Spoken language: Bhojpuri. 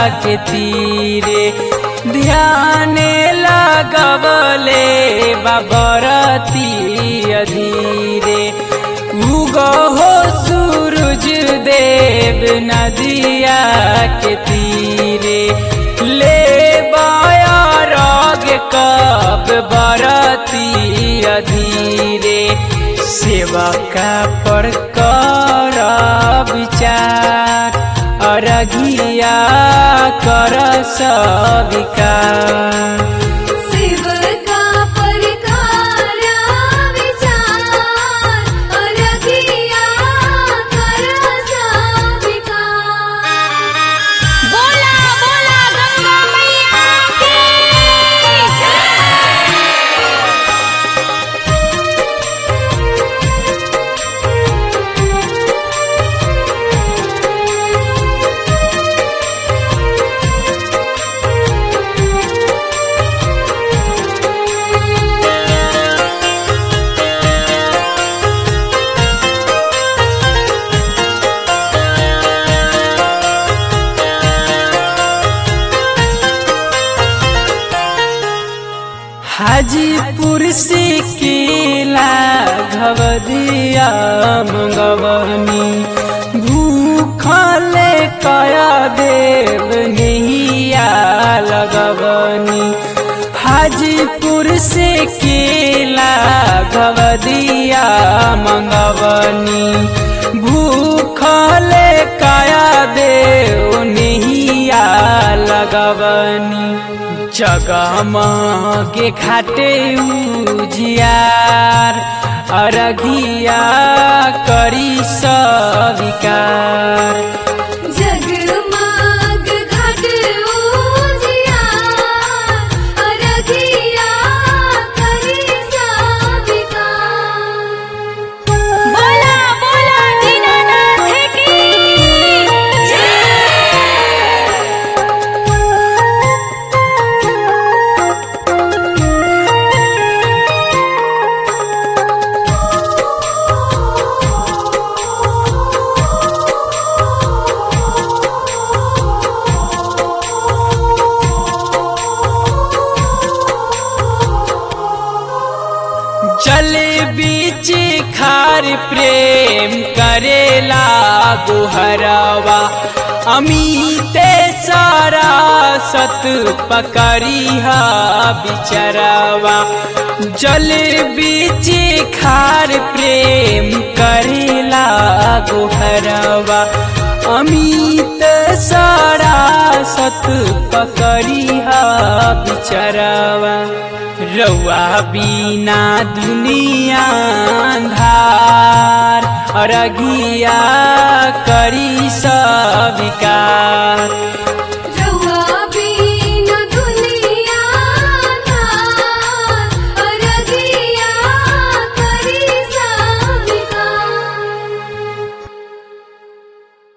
के तीरे ध्यान लगवले बाबरती अधीरे उगहो सूरज देव नदिया के तीरे ले बायारग कब बरती अधीरे सेवा का पर कर विचार अरघिया कर सविकार शिव का परकारा विचार अरगिया कर सविकार बोला बोला गंगा मैया की जय हाजीपुर से केला घवदिया मंगवनी भूखले कया देव नैया लगवनी हाजीपुर से केला घवदिया मंगवनी भूखले कया देव नैया लगवनी जगमगे घाटे उजियार अरघिया करी सविकार जगमग घाट उजियार अरगिया करी सविकार बोला बोला दीनानाथ की जल बीच खार प्रेम करेला गुहरवा अमीते सारा सत पकड़िहा बिचरवा जल बीच खार प्रेम करेला गुहरवा अमित सारा सत पकड़िहा बिचरवा रउआ बिना दुनिया अंधार अरघिया करी